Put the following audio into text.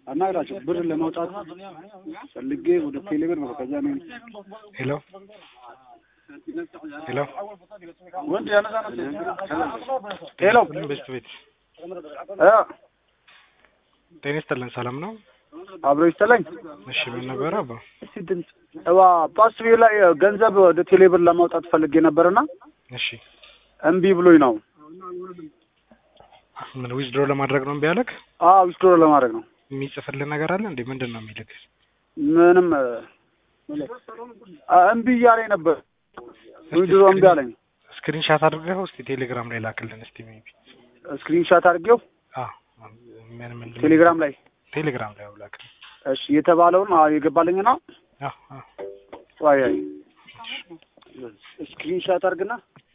አናግራቸው ብር ለማውጣት ፈልጌ ወደ ቴሌብር ነው። ከዛ ነው ሄሎ ሄሎ ወንድ ያነሳ ሄሎ ቤት ቤት እ ጤና ይስጥልን ሰላም ነው? አብሮ ይስተላኝ እሺ ምን ነበረ አባ? እስቲ ድምፅ እዋ ፓስዌ ላይ ገንዘብ ወደ ቴሌብር ለማውጣት ፈልጌ ነበርና እሺ እምቢ ብሎኝ ነው። ምን ዊዝድሮ ለማድረግ ነው እምቢ ያለክ? አዎ ዊዝድሮ ለማድረግ ነው። የሚጽፍልን ነገር አለ እንዴ? ምንድን ነው የሚልክ? ምንም አ፣ እምቢ እያለኝ ነበር። ዊዝድሮ እምቢ አለኝ። ስክሪንሻት አድርገው እስቲ ቴሌግራም ላይ ላክልን እስቲ ሜቢ። ስክሪንሻት አድርጌው አዎ ምን ምን ቴሌግራም ላይ ቴሌግራም ላይ ላክልን። እሺ የተባለውን አዎ የገባልኝ ነው። አዎ አዎ ዋይ አይ ስክሪንሻት አድርግና